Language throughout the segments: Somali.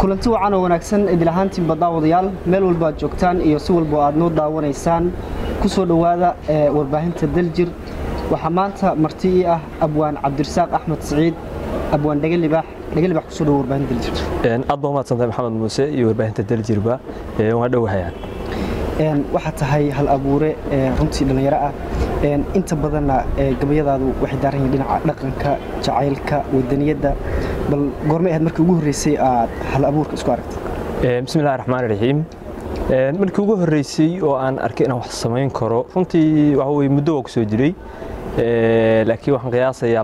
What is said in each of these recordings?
kulanti wacan oo wanaagsan idil ahaantiinba daawadayaal meel walba aad joogtaan iyo si walba aad noo daawanaysaan ku soo dhowaada warbaahinta daljir waxaa maanta marti ii ah abwaan cabdirasaaq axmed siciid abwaan dhegalibax dhegalibax kusoo dhowo warbaahinta daljir aad baa umahadsantahay maxamed muuse iyo warbaahinta daljirba waa dhowahayaan waxaa tahay hal abuure runtii dhallinyaro ah inta badanna gabayadaadu waxay daaran yihiin dhinaca dhaqanka jacaylka wadaniyadda bal goormay ahayd markii ugu horreysay aad hal abuurka isku aragtay bismi illahi raxmaan raxiim markii ugu horreysay oo aan arkay inaan wax samayn karo runtii waxa weye muddo waa ku soo jiray laakiin waxaan qiyaasayaa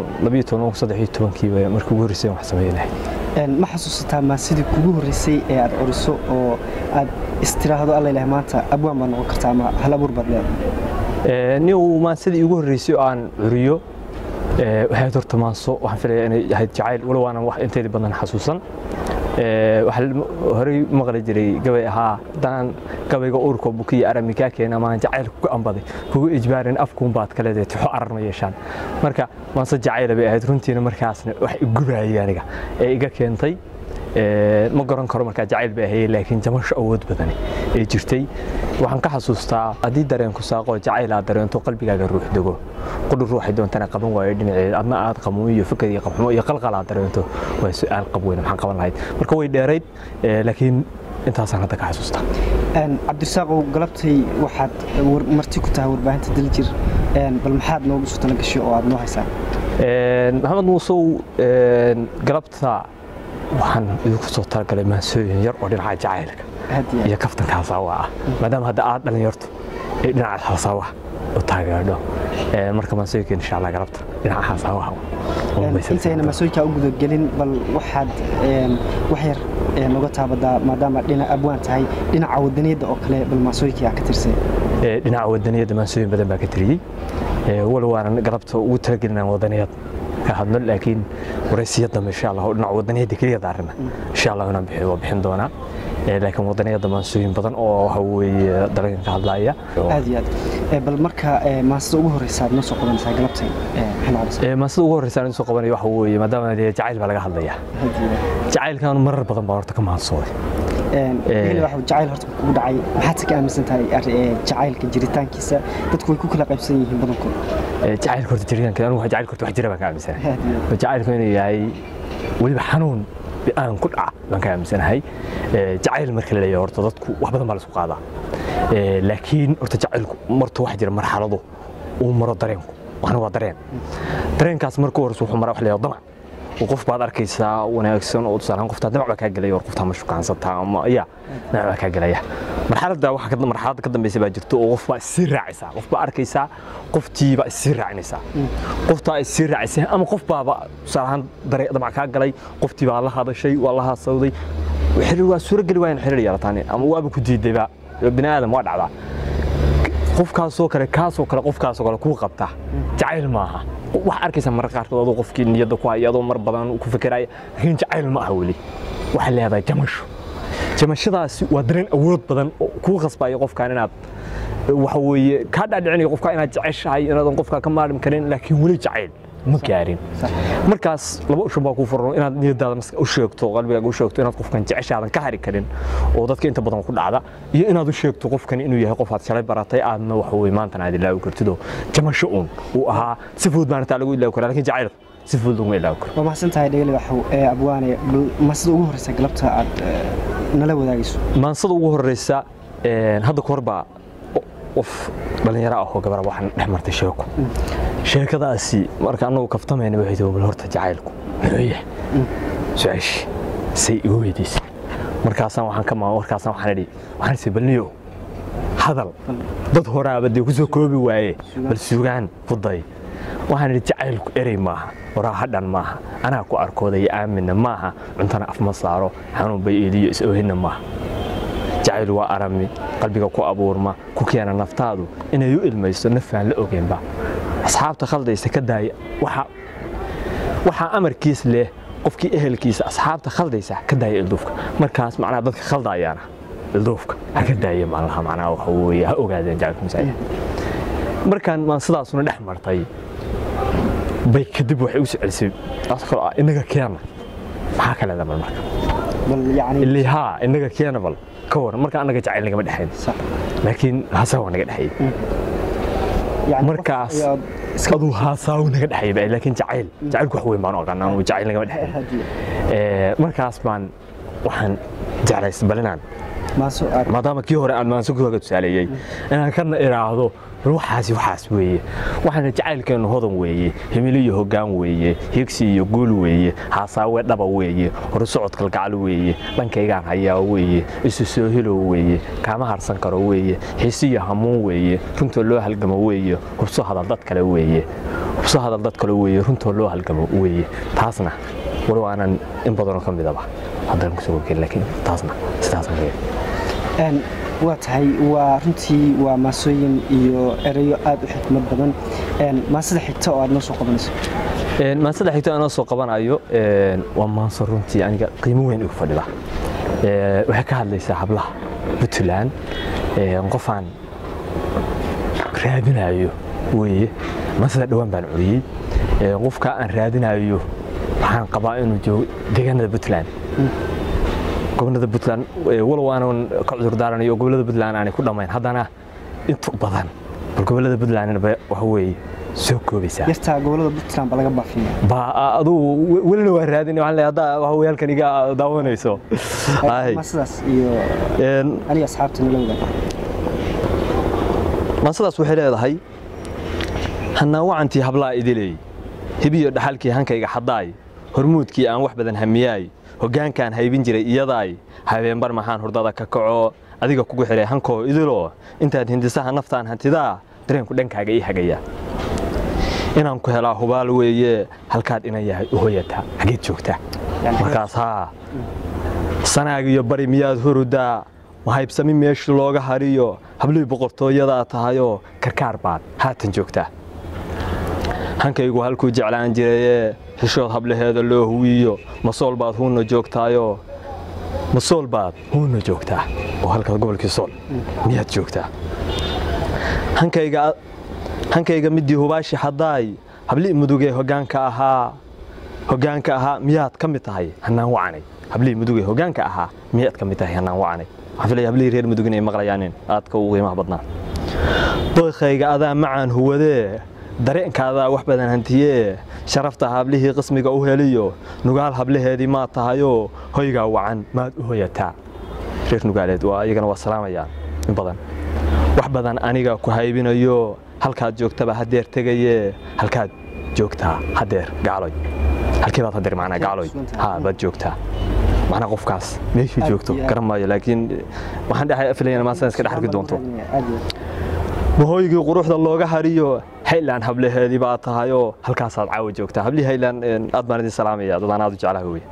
kiiba markii ugu horreysay aan wax samaynahay ma xasuusataa maa sidii kugu horreysay ee aad curiso oo aad istiraahdo alla ilaah maanta abwaan baad noqon kartaa ama hal abuur baad leedahay nin maan sidii ugu horreysay oo aan curiyo waxay horta maanso waxaan filaya inay ahayd jacayl walow aanan wax inteedii badan xasuusan waxaa horey maqli jiray gabay ahaa haddaan gabayga urka bukiya arami kaa keena maan jacayl kuga ambaday kugu ijbaarin afkuun baad ka leedahay tixo arar ma yeeshaan marka maanse jacayla bay ahayd runtiina markaasna wax igubayay aniga ee iga keentay ma garan karo markaa jacayl bay ahayey laakiin jamasho awood badani ee jirtay waxaan ka xasuustaa haddii dareenku saaqoo jacayl aad dareento qalbigaaga ruux dego qudhu ruuxay doontana qaban waayo dhinaceed adna aad qamuun iyo fikir iyo qabxumo iyo qalqal aad dareento waa su'aal qab weyn maxaan qaban lahayd marka way dheerayd laakiin intaasaan hadda ka xasuustaa cabdirasaaqow galabtay waxaad marti ku tahay warbaahinta daljir bal maxaad noogu soo talagashay oo aad noo haysaa maxamed muusow galabta waxaan idinku soo talagalay maansooyin yar oo dhinaca jacaylka iyo kaftanka hasaawa ah maadaama hadda aad dhalinyarto ee dhinaca hasaawaha u taageerdho marka maansooyinka insha allah galabta dhinaca hasaawaha intayna maasooyinkaa u gudagelin bal waxaad wax yar noga taabadaa maadaama dhinac abwaan tahay dhinaca wadaniyadda oo kale bal maasooyinkaa ka tirsay dhinaca wadaniyadda maansooyin badan baa ka tiriyey walow waanan galabta ugu talagelinaan wadaniyad ka hadno laakiin waraysiya dambe insha allah dhinaca wadaniyadda keliya daarina insha allah inaan bixiyo waa bixin doonaa laakiin wadaniyadda maansooyin badan oo waxa weeye dalagan ka hadlaya aad iyo aad bal marka maansida ugu horreysa aad noo soo qabanaysaa galabtay maansida ugu horreysa aan soo qabanaya waxa weeye maadaama jacayl baa laga hadlayaa jacaylkan marar badan baa horta ka maansooday jacayl horta kugu dhacay maxaad ka aaminsan tahay jacaylka jiritaankiisa dadku way ku kala qaybsan yihiin badankood jacaylka horta jiritaanka anigu jacaylka horta wax jira baan ka aaminsanahay jacaylku inuu yahay weliba xanuun aan ku dhaca baan ka aaminsanahay jacayl marka la leeyahay horta dadku wax badan baa la isku qaadaa laakiin horta jacaylku marta wax jira marxalado uu maro dareenku waxna waa dareen dareenkaas marka horeysa wuxuu maraa wax la damac qof baad arkaysaa wanaagsan oo tusaalahaan qoftaa damac baa kaa gelaya war qoftaa ma shukaansataa ama ya damac baa kaa gelaya marxaladda waxa marxaladda ka dambaysa baa jirto oo qof baa isii raacaysaa qof baa arkaysaa qoftii baa isii raacinaysaa qoftaa isii raacisay ama qof baaba tusaalahaan damac kaa galay qoftii baa la hadashay waa la haasawday waa suurogeli waayan xiriir yeelataan ama waaba ku diidayba bini aadam waa dhacdaa qofkaasoo kale kaasoo kale qofkaasoo kale kuu qabta jacayl maaha wax arkaysa marka qaarkood adoo qofkii niyadda ku haya adoo mar badan ku fikiraya laakiin jacayl ma aha weli waxay leedahay jamasho jamashadaasi waa dareen awood badan oo kuu qasbaya qofkaan inaad waxa weeye kaa dhaadhicinayo qofkaa inaad jeceshahay inaadan qofkaa ka maarmi karin laakiin weli jacayl ma gaarin markaas laba ushan baa kuu furan inaad niyadaada u sheegto qalbigaaga u sheegto inaad qofkan jeceshaadan ka hari karin oo dadka inta badan ku dhacda iyo inaad u sheegto qofkan inuu yahay qof aad shalay baratay aadna waxa weye maantana aad ilaawi kartidoo jamasho uun uu ahaa si fudud baana taa lagu ilaawi karaa lakiin jacaylka si fudud laguma ilaawi karo waa mahadsan tahay dhegeli waxu ee abwaane maansida ugu horreysa galabta aad nala wadaagayso maansada ugu horreysa hadda ka hor baa qof dhallinyaro ah oo gabar waxaan dhex martay sheeko sheekadaasi marka annagu kaftamayna waxay tahay bal horta jacaylku muxuu yahay su-aashii say igu weydiisay markaasaan waxaan ka markaasaan waxaan idhi waxaan isii balniyo hadal dad horaaba dee ku soo koobi waaye bal sugaan ku day waxaan idhi jacaylku erey maaha waraa hadhan maaha anaa ku arkooday aaminna maaha cuntana af ma saaro xanuun bay eediyo is-oohinna maaha jacayl waa arami qalbiga ku abuurma ku keena naftaadu inay u ilmayso nafaan la ogeynba asxaabta khaldaysa ka daaya waxaa amarkiis leh qofkii ehelkiisa asxaabta khaldaysa ka daaya ilduufka markaas macnaha dadka khaldayaana ilduufka ha ka daaya maalaha macnaha waxa weeye ha ogaadeen jacaylka masaajid markaan maan sidaasuna dhex martay bay kadib waxay u soo celisay taas kaloo ah inaga keena maxaa ka leedahay marka bal yacni illi haa innaga keena bal ka waran marka annaga jacayl nagama dhexayn sax laakiin haasaa waa naga dhexeeyey yacni markaas qof ayaad aduu haasaa uu naga dhexeeyey laakiin jacayl jacaylku wax weyn baan u aqaanaa anuu jacayl nagama dhexeyn hadiye Ee, markaas baan waxaan jeclays balinaan maaso aad maadaama kii hore aan maanso kuga tusaaleeyey inaan kana idhaahdo bal waxaasi waxaas weeye waxaana jacaylkeennu hodan weeye himilo iyo hoggaan weeye higsi iyo guul weeye haasaawe dhaba weeye horusocod kalgacal weeye dhankaygaan hayaa weeye isu soo hilow weeye kaama harsan karo weeye xiisi iyo hamuun weeye runtoo loo halgamo weeye hubso hadal dad kale weeye hubso hadal dad kale weeye runtoo loo halgamo weeye taasna walow aanan in badanoo ka midaba haddaan kusoo gogeen laakiin taasna sidaas ma Een, waa tahay waa runtii waa maasooyin iyo erayo aad u xikmad badan Een, maasada xigta oo aad noo soo qabanayso Een, maansada xigta anoo soo qabanayo een, waa maanso runtii aniga qiimo weyn igu fadhida Ee, waxay ka hadlaysaa hablaha puntland een, qofaan raadinayo weeye maansada dhowaan baan curiyey Ee, qofka aan raadinayo waxaan qabaa inuu joogo deegaanada puntland gobolada puntland ee, walow aanan ka cudur daaranayo oo gobolada puntland aanay ku dhammayn haddana inta badan bal gobolada puntlandna waxa weeye soo koobaysaa yartaa gobolada puntland baa laga baafiya ba adugu welina waa raadin waxaan leeyahay hadda waxa weeye halkan iga daawanayso Ay. maasadaas iyo Een, aniga asxaabta nala wadaag mansadaas waxay leedahay hanaawacantii hablaa idiley hibiyo dhaxalkii hankayga xadaay hormuudkii aan wax badan hamiyaay hoggaankaan haybin jiray iyadaay habeenbar maxaan hurdada ka kaco adiga kugu xihay hankoo idilo intaad hindisaha naftaan hantidaa dareenku dhankaaga ii hagaya inaan ku helaa hubaal weeye halkaad ina yahay u hoyataa xageed joogtaa markaas haa sanaag iyo bari miyaad hurudaa mahaybsami meeshii looga hariyo hablihii boqortooyadaa tahayoo karkaar baad haatan joogtaa hankaygu halkuu jeclaan jirayee xishood hablaheeda loo huwiyo masool baad huunna joogtaayoo masool baad huunna joogtaa oo halkaas gobolkii sool miyaad joogtaa hankayga hankayga midii hubaashi haddaay hablii mudugee hoggaanka ahaa hoggaanka ahaa miyaad ka mid tahay hanaan wacanay hablihii mudugee hoggaanka ahaa miyaad ka mid tahay hanaan wacanay waxaan filaya hablihii reer mudug inay maqlayaanin aadka ugu qiimaha badnaa doykayga adaa macaan huwadee dareenkaadaa wax badan hantiyee sharafta hablihii qismiga u heliyo nugaal hablaheedii maad tahayoo hoygaa wacan maad u hoyataa reer nugaaleed waa iyagana waa salaamayaan in badan wax badan aniga ku haybinayo halkaad joogtaba hadeer tegayee halkaad joogtaa hadeer gacloy halkii baad hadeer macnaa gacloy ha baad joogtaa macnaa qofkaas meeshuu Aad joogto iyo aad. garan maayo laakiin waxaan dhex filayana maasan iska dhex arki doonto Aad iyo mahooygii quruxda looga hariyo hayland hablaheedii baa tahayoo halkaasaad caawa joogtaa hablihii hayland aad baan idin salaamaya dadaan aad u jeclaha wey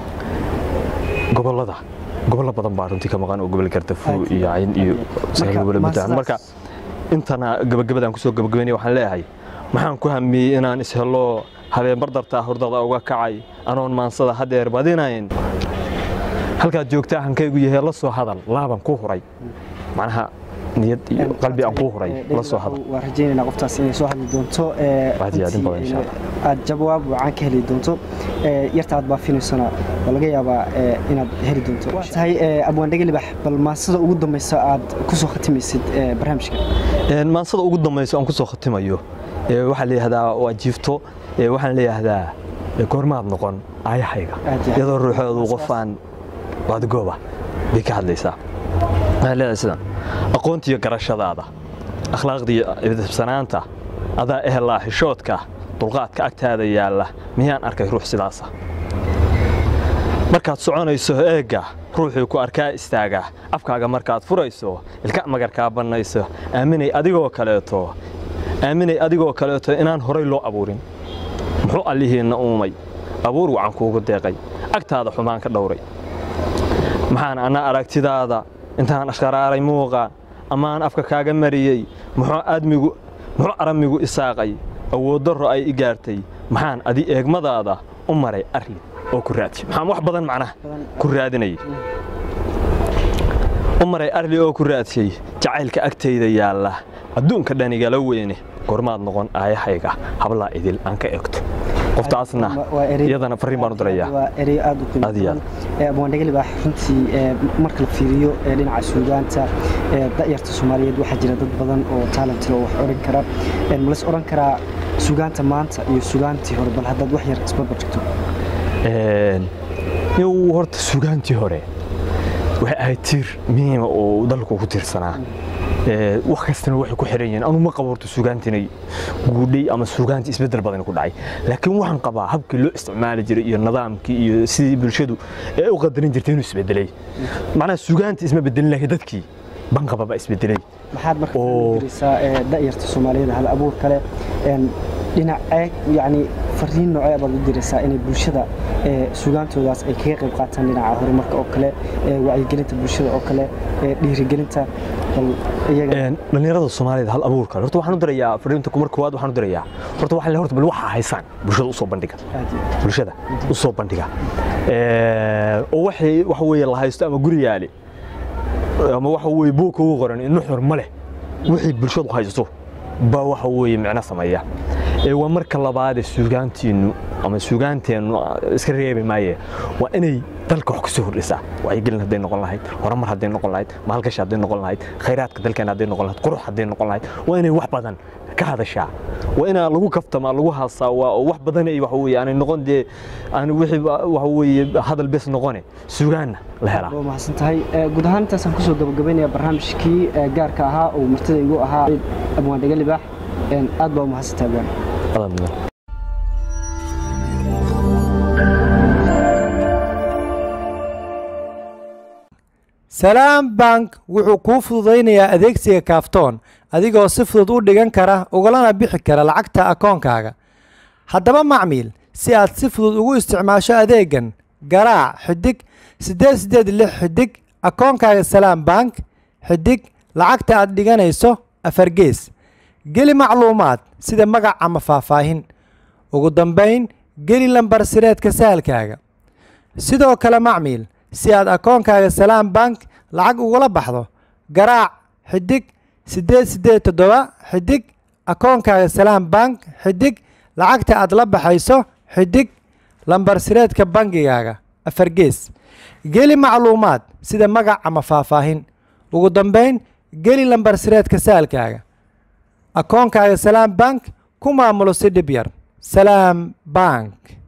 gobolada gobollo badan baa runtii ka maqan oo gobol gardafuu Aad iyo iyo cayn aad iyo iyo aad. sagaal Marka, gobol ma buntland sidaas- marka intana gabagabadaan kusoo gabagabaynaya waxaan leeyahay maxaan ku hamiyey inaan ishelo habeen bardartaa hurdada uga kacay anoon maansada hadeer badinayn halkaad joogtaa hankaygu yahay la soo hadal laaban ku huray macnaha niyad iyo qalbi aan ku huray la soo hadal waan rajaynaynaa qoftaas inay soo hadli doonto ee, Aad iyo aad in badan runtii, insha ee, aad jawaab wacan ka heli doonto ee, yarta aad baafinaysona waa laga yaabaa ee, inaad heli doonto waa tahay ee, abwaan dhege libax bal maasada ugu dambaysa aad ku soo khatimaysid ee, barnaamijka Een, maansada ugu dambayso aan ku soo khatimayo ee, waxaa leeyahdaa waa jiifto ee, waxaan leeyahdaa ee, goormaad noqon aayahayga Aad iyo aad. iyadoo ruuxoodu qofaan waadgooba bay ka hadlaysaa waxaan leedahay sidan aqoontiyo garashadaada akhlaaqdiyo ibsanaanta adaa ehelaa xishoodka dulqaadka agtaada yaalla miyaan arkay ruux sidaasa markaad soconayso eegga ruuxii ku arkaa istaaga afkaaga markaad furayso ilka magarkaa bannayso aaminay adigoo kaleeto aaminay adigoo kaleeto inaan horay loo abuurin muxuu allihiinna uumay abuur wacan kuugu deeqay agtaada xumaan ka dhowray maxaan anna aragtidaada intaan ashqaraaray muuqa ammaan afka kaaga mariyey muxuu aadmigu muxuu aramigu isaaqay awood darro ay i gaartay maxaan adi eegmadaada u maray arli oo ku raadiyey maxaan wax badan macnaha ku raadinayay u maray arli oo ku raadiyey jacaylka agtayda yaalla adduunka dhanigala weyne gormaad noqon aayahayga hablaa idil aan ka egto qoftaasna Waa erey- iyadana fariin baan u dirayaa waa erey aad u qiimo Aad iyo badan Ee, abwaandhegeli baa runtii ee, marka la fiiriyo ee, dhinaca suugaanta ee, da'yarta soomaaliyeed waxaa jira dad badan oo talent leh oo wax odhan kara Ee, ma las odhan karaa suugaanta maanta iyo suugaantii hore bal haddaad wax yar isbarbar dhigto Een, yow horta sugaantii hore waxay ahayd tiir muhiima oo dalku ku tiirsanaa Ee, wax kastana waxay ku xiran yihiin anu ma qabo horta sugaantinay guudhay ama sugaanti isbedel badan ku dhacay laakiin waxaan qabaa habkii loo isticmaali jiray iyo nidaamkii iyo sidii bulshadu ee u qadarin jirtay inuu isbedelay macnaha sugaanti isma bedelin laakiin dadkii banqaba baa isbedelay maxaad marka Oo. fiirisaa ee, da'yarta soomaaliyeed hal abuur kale een, dhinacee yacni fariin noocee baad u diraysaa inay bulshada ee, suugaantoodaas ay kaga qayb qaataan dhinaca horumarka oo kale ee, wacyigelinta bulshada oo kale ee, dhiirigelinta bal iyaga Een, dhalinyarada soomaaliyeed hal abuurka horta waxaan u dirayaa fariinta kumar koowaad waxaan u dirayaa horta waxaan leeyahay horta bal waxaa haysaan bulshada u soo bandhiga aad iyo aad. bulshada u soo bandhiga Ee, oo waxay waxa weeye la haysto ama guri yaali ama waxa weeye buug ugu qoran in nuxur ma leh wixii bulshadu haysto baa waxa weeye micno sameeya ee waa marka labaad ee suugaantiinu ama suugaanteennu iska reebi maaye waa inay dalka wax kusoo hordhisaa wacyigelin hadday noqon lahayd horumar hadday noqon lahayd maalgashi hadday noqon lahayd khayraadka dalkeena hadday noqon lahayd qurux hadday noqon lahayd waa inay wax badan ka hadashaa waa inaa lagu kaftama lagu haasaa waa oo wax badan ay waxa weeye aanay noqon dee aan wixii ba- waxa weeye hadal bes noqone suugaanna la helaa waa mahadsan tahay Ee, guud ahaan intaasaan kusoo gabagabaynayaa barnaamijkii ee, gaarka ahaa oo martida igu ahaa abwaan dhega libaax Een, aad baa u mahadsan tahay abwaan Adaa mudan. salaam bank wuxuu kuu fududaynayaa adeegsiga kaaftoon adigoo si fudud u dhigan kara ugalana bixi kara lacagta akoonkaaga haddaba macmiil si aad si fudud ugu isticmaasho adeegan garaac xidig siddeed siddeed lix xidig akoonkaaga salaam bank xidig lacagta aad dhiganayso afar gees geli macluumaad sida magac ama faahfaahin ugu dambayn geli lambar sireedka sahalkaaga sidoo kale macmiil si aad akoonkaaga salaam bank lacag ugula baxdo garaac xidig siddeed siddeed toddoba xidig akoonkaaga salaam bank xidig lacagta aad la baxayso xidig lambar sireedka bangigaaga afar gees geli macluumaad sida magac ama faahfaahin ugu dambayn geli lambar sireedka saalkaaga akoonkaaga salaam bank ku maamulo si dhib yar salaam bank